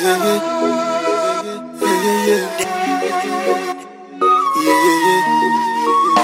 yeah, yeah. Yeah, yeah, yeah. Yeah, yeah, yeah.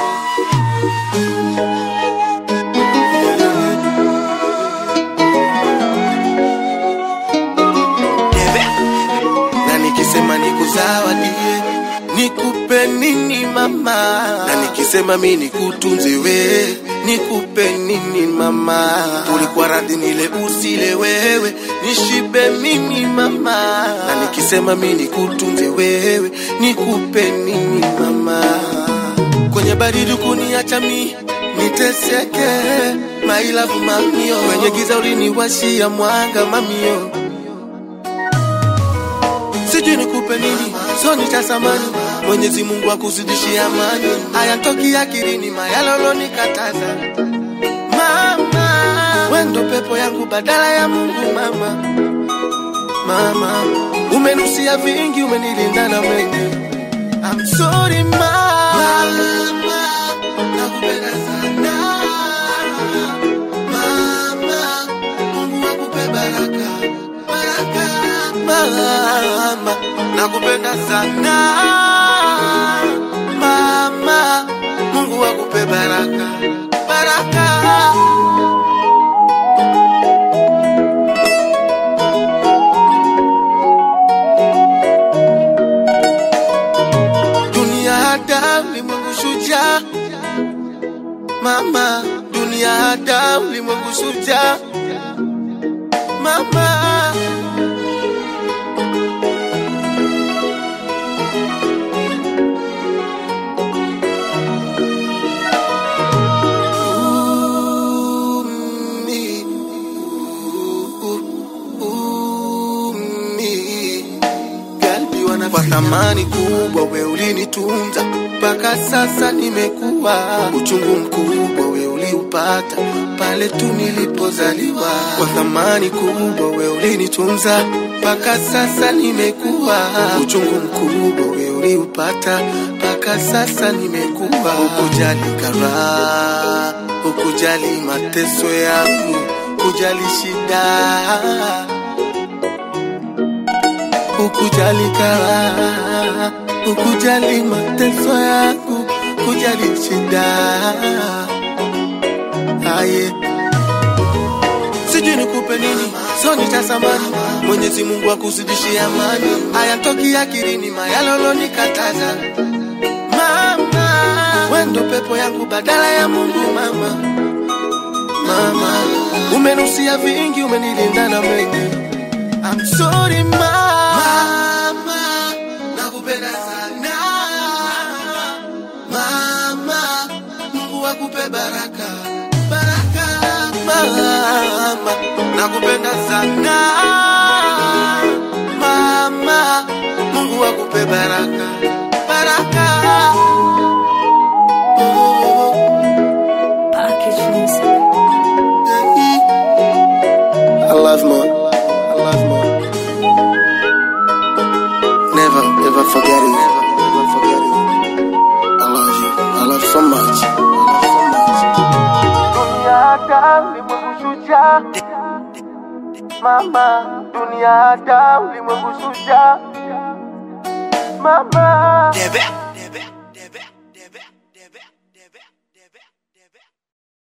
na nikisema nikuzawadie nikupe nini mama na nikisema mi nikutunze we nikupe nini mama ulikuwa radhi nile usile wewe nishibe mimi mama na nikisema mi nikutunze wewe nikupe nini mama kwenye baridi kuniacha mi niteseke mailavu mamio kwenye giza uliniwashia mwanga mamio sijui nikupe nini, so nitasamani. Mwenyezi Mungu akuzidishie amani, hayatoki akilini mayalolo nikataza. Mama, wendo pepo yangu badala ya Mungu mama. Mama, umenusia vingi, umenilinda na mengi. I'm sorry mama, nakupenda sana mama, Mungu akupe baraka baraka mama, nakupenda sana mama, Mungu akupe baraka baraka. Dunia hada ulimwengu shujaa mama, dunia hada ulimwengu shujaa mama. Umi, u- umi. Galbi wana kwa thamani kubwa, we ulinitunza mpaka sasa nimekuwa. Uchungu mkubwa we uliupata pale tu nilipozaliwa. Kwa thamani kubwa we ulinitunza mpaka sasa nimekuwa. Uchungu mkubwa we uliupata mpaka sasa nimekuwa. Ukujali karaha, ukujali mateso yangu, kujali shida ukujali karaha, ukujali mateso yangu, kujali shida aye sijui nikupe nini, so nitasamani. Mwenyezi Mungu akuzidishie amani, hayatoki akilini mayalolo nikataza. Mama, wendo pepo yangu badala ya Mungu mama. Mama, umenusia vingi, umenilinda na mengi. I'm sorry mama, nakupenda sana mama, Mungu akupe baraka baraka mama, nakupenda sana mama, Mungu akupe baraka baraka. Oh, Package music. I love mom. I love mom. Never, ever forget it. Never, ever forget it. I love you. I love so much. Mama, dunia hata ulimwengu shujaa. Mama, Debe.